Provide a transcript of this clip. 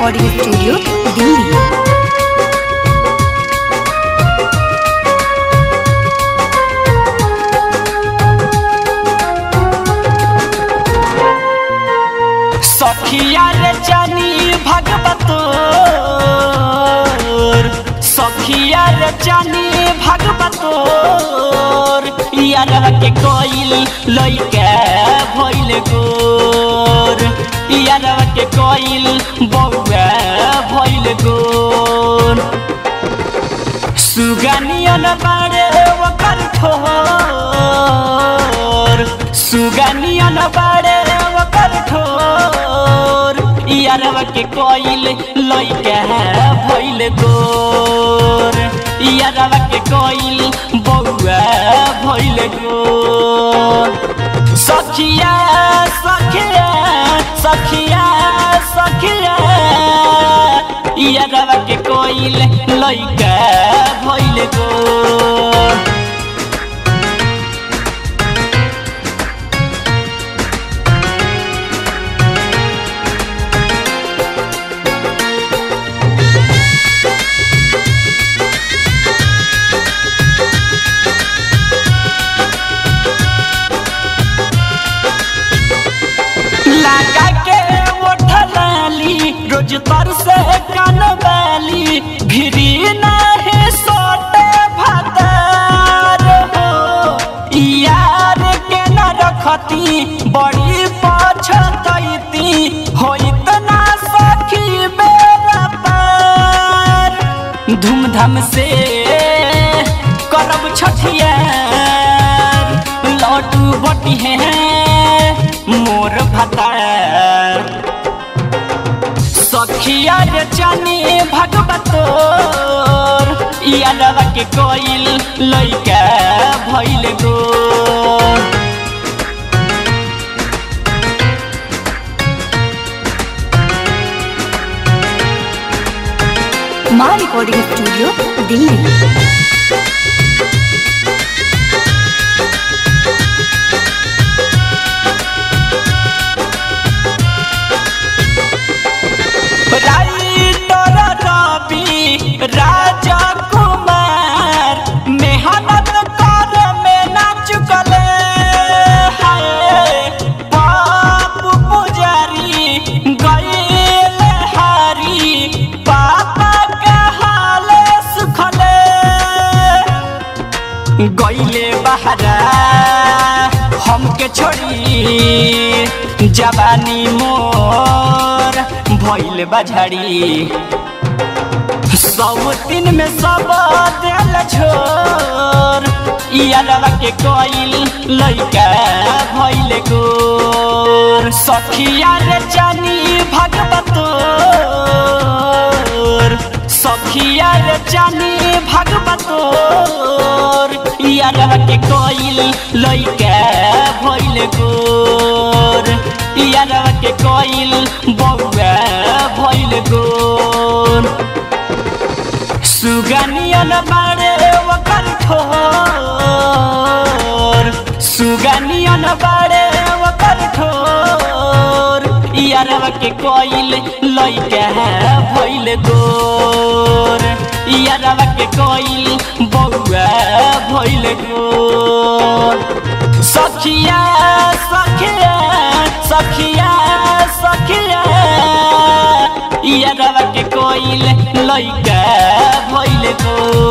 recording studio Delhi सखिया रे जानी भगवतोर सखिया रे जानी भगवतोर यारवा के कोइल लइका भइल गोर यारवा के कोइल बौआ भइल गोर सुगनियन बारे ओकर ठोर सुगनियन बारे ओकर ठोर यारवा के कोइल लइका भइल गोर यारवा के कोइल बौआ भइल गोर सखिया सखिया सखिया सखिया यारवा के कोइल लइका भइल गोर लगा के उठलाली रोज तर से कनवाली भिरी नहीं सोटे भतार हो यार के न रखती बड़ी पछतैती होइत ना सखी बेरा पार धूमधाम से करब छठिया लड्डू बटी है मोर भतार सखिया रे जानी भगवतोर यादवा के कोइल लइका भइल गोर माँ recording studio Delhi writer Ravi Raja Kumar मेहनत कर में ना चुकले है बाप पुजारी गईल हारी पापा के हाले सुखले गईले बहरा हमके छोड़ी जवानी मोर भइल बझड़ी सौ दिन में सब दिल छोर यादवा के कोइल लइका भइल गोर सखिया रे जानी भगवतोर सखिया रे जानी भगवतोर यादवा के कोइल लइका भइल गोर यादवा के कोइल बौआ भइल गोर सुगनियन बारे ओकर ठोर सुगनियन बारे ओकर ठोर यारवा के कोइल लइका भइल गोर यारवा के कोइल बौआ भइल गोर सखिया सखिया सखिया सखिया यादवा के कोइल लइका भइल गोर